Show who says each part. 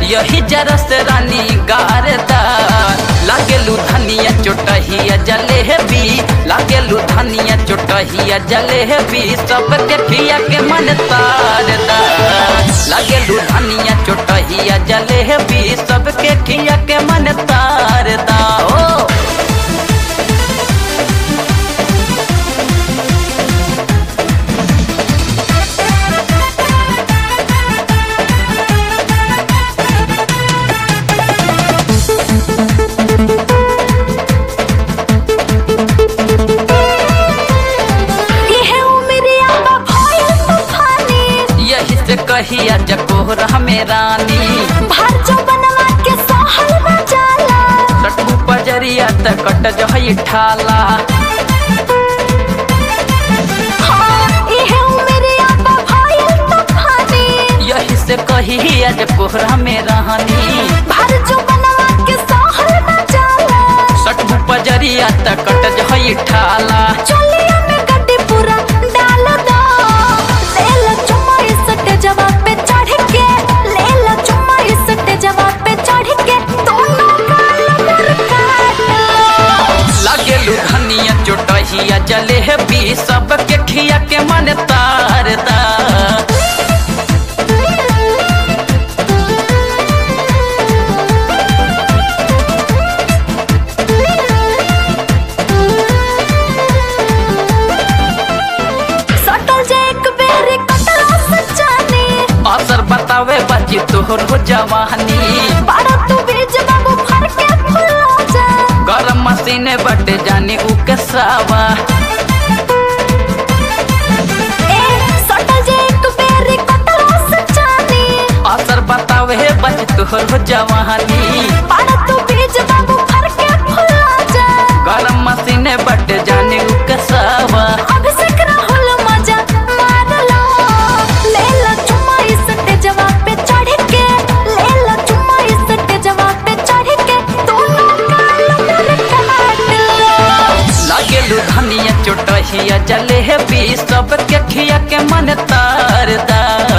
Speaker 1: यही जरस रानी गारदा लागेलू धनिया चोटहिया जलेबी लागेलू धनिया चोटहिया जलेबी सबके खिया के मन तारदा लागेलू धनिया चोटहिया जलेबी सबके खिया के मन तारदा ओ
Speaker 2: ये उमरिया बा भइल तूफानी
Speaker 1: यही से कहिया जकोर में रानी
Speaker 2: भर जो बनवा के सहल न जाला
Speaker 1: सटू पजरिया त कट जहई ठाला
Speaker 2: हाँ ये उमरिया बा भइल तूफानी
Speaker 1: यही से कहिया जकोर में रानी
Speaker 2: भर जो बनवा के सहल न जाला
Speaker 1: सटू पजरिया त कट जहई ठाला
Speaker 2: चलिया में गड्डी पूरा डाल दो ले लो चुम्मा इस जवा पे चढ़ के ले लो चुम्मा इस जवा पे चढ़ के दोनों गाल मुड़ काटो
Speaker 1: लागेलू धनिया चोटहिया जलेबी सबके खिया के मन तारदा
Speaker 2: सटल जे एक बेरी कटला सचानी
Speaker 1: असर बतावे बची तोहर हो जवानी
Speaker 2: बाड़ा तू बीज बाबू फर के फुला जा
Speaker 1: गरम मशीने बटे जानी उ के सावा
Speaker 2: ए सटल जे एक बेरी कटला सचानी
Speaker 1: असर बतावे बच तोहर हो जवानी
Speaker 2: बाड़ा तू बीज बाबू फर के फुला जा
Speaker 1: गरम मशीने बटे जानी उ के सावा
Speaker 2: अभिषेक राहुल मजा मार लो ले लो चुम्मा इस जवा पे चढ़ के ले लो चुम्मा इस जवा पे चढ़ के दोनों गाल मुड़ काट लो
Speaker 1: लागेलू धनिया चोटहिया जलेबी सबके खिया के मन तारदा